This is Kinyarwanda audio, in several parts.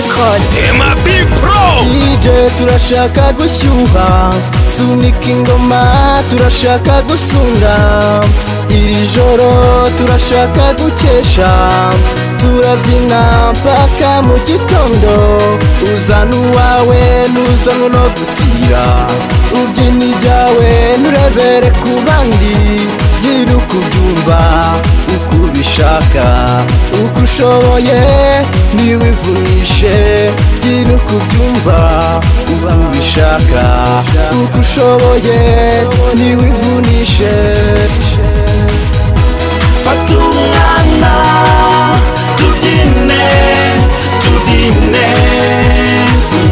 hot Tema B Pro DJ turashaka gushyuha sunika ingoma turashaka gusunga iri joro turashaka gukesha turabyina mpaka mu gitondo uzana uwawe n'uzanwe no gutira ubyina ibyawe nturebere ku bandi gira uko ubyumva uko ubishaka uko ushoboye ntiwivunishe gira uko ubyumva uko ubishaka uko ushoboye ntiwivunishe Fata umwana Tudine Tudine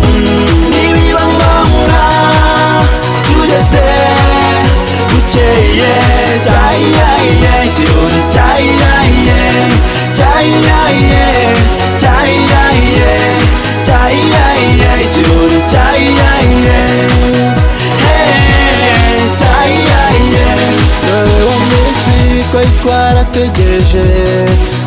Mm, Nibiba ngombwa Tugeze Bukeye Cyayiyayiye Kirori cyayiyayiye Cyayiyayiye Cyayiyayiye Cyayiyayiye Kirori cyayiyayiye Hey Cyayiyayiye dore umunsi ko twarategereje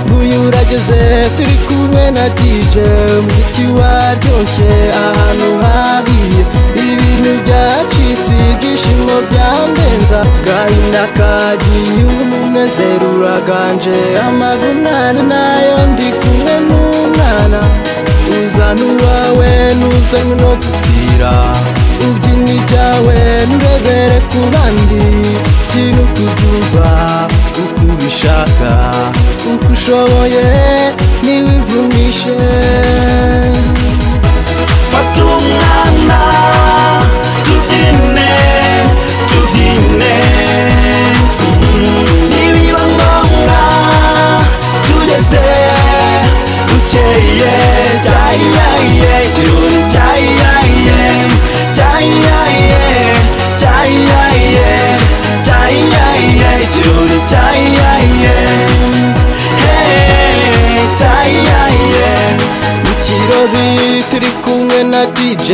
nguyu urageze turi kumwe na dj umuziki waryoshye ahantu hahiye ibintu byacitse ibyishimo byandenza gahinda kagiye umunezero uraganje amavunane nayo ndi kumwe n'umwana uzana uwawe n'uzanywe no gutira ubyina ibyawe nturebere ku bandi byina uko ubyumva uko ubishaka uko ushoboye ntiwivunishe Fata umwana tubyine tubyine Mm, nibiba ngombwa tugeze bukeye cyayiyayiye kirori cyayiyayiye cyayiyayiye cyayiyayiye cyayiyayiye kirori cyayiyayiye Hey, cyayiyayiye mu kirori turi kumwe na dj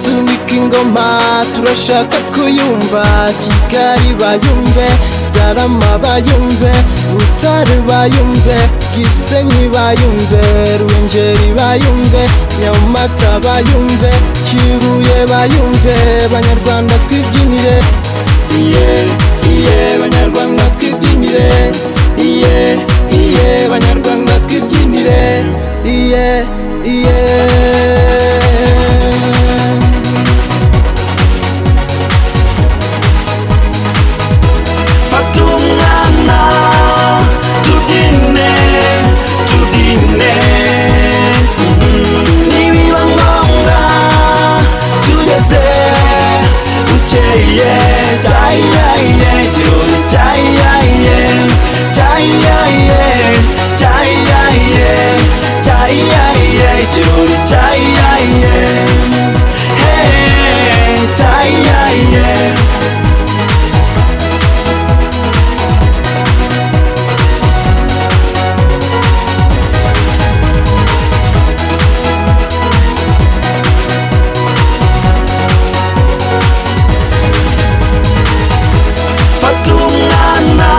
sunika ingoma turashaka kuyumva kigali bayumve garama bayumve butare bayumve gisenyi bayumve rwengeri bayumve nyamata bayumve kibuye bayumve banyarwanda twibyinire iye iye banyarwanda twibyinire iye iye banyarwanda twibyinire iye iye Fata umwana tubyine tubyine Mm, nibiba ngombwa tugeze bukeye cyayiyayiye kirori cyayiyayiye cyayiyayiye cyayiyayiye cyayiyayiye kirori cyayiyayiye Hey, cyayiyayiye Fata umwana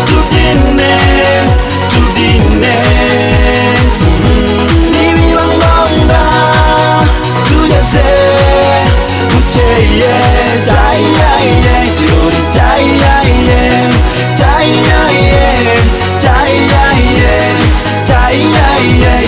tubyine tubyine Mm, nibiba ngombwa tugeze bukeye cyayiyayiye kirori cyayiyayiye cyayiyayiye cyayiyayiye cyayiyayiye